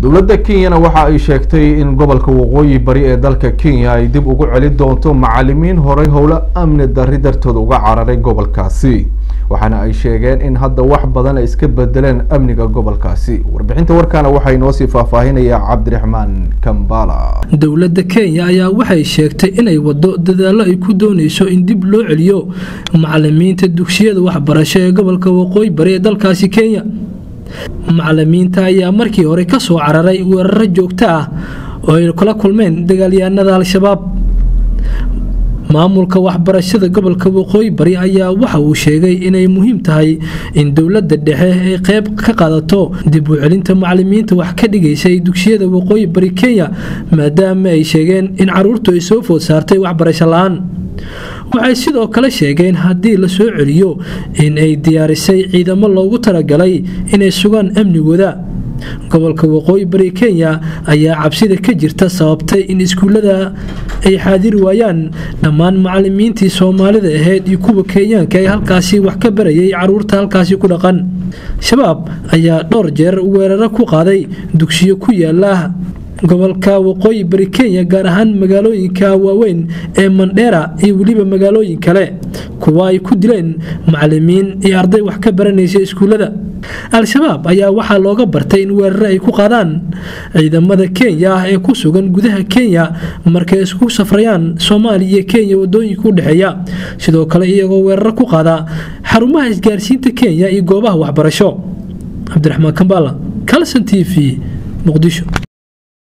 dowladda kenyana waxa ay sheegtay in gobolka waqooyi bari ee dalka kenya ay dib ugu celi doonto macalimiin horey howlo amni darri dartooda uga cararay gobolkaasi waxaana ay sheegeen in hadda wax badan ay iska bedeleen amniga gobolkaasi warbixinta warkaana waxaa inoo sii faahfaahinaya cabdiraxmaan kambala dowladda kenya ayaa waxay sheegtay inay wado dadaallo ay ku doonayso in dib loo celiyo macalimiinta dugsiyada waxbarasho ee gobolka waqooyi bari ee dalkaasi kenya macalimiinta ayaa markii hore ka soo cararay weeraro joogto ah oo ay kula kulmeen dagaalyahanada al-shabaab maamulka waxbarashada gobolka waqooyi bari ayaa waxa uu sheegay inay muhiim tahay in dowladda dhexe ay qayb ka qaadato dib u celinta macalimiinta wax ka dhigaysay dugsiyada waqooyi bari kenya maadaama ay sheegeen in caruurtu ay soo food saartay waxbarasho la-aan waxay sidoo kale sheegeen haddii la soo celiyo in ay diyaarisay ciidamo loogu talagalay inay sugaan amnigooda gobolka waqooyi bari kenya ayaa cabsida ka jirta sababtay in iskuullada ay xaadiri waayaan dhammaan macalimiintii soomaalida ahayd iyo kuwa kenyaanka ee halkaasi wax ka barayay caruurta halkaasi ku dhaqan shabaab ayaa dhowr jeer weeraro ku qaaday dugsiyo ku yaala gobolka waqooyi bari kenya gaar ahaan magaalooyinka waaweyn ee mandheera iyo weliba magaalooyin kale kuwa ay ku dileen macalimiin iyo arday wax ka baranaysa iskuullada al-shabaab ayaa waxaa looga bartay in weerare ay ku qaadaan ciidamada kenya ah ee ku sugan gudaha kenya markay isku safrayaan soomaaliya iyo kenya wadooyinka u dhexeeya sidoo kale iyagoo weeraro ku qaada xarumaha isgaarsiinta kenya iyo goobaha waxbarasho cabdiraxmaan kambala calson t v muqdisho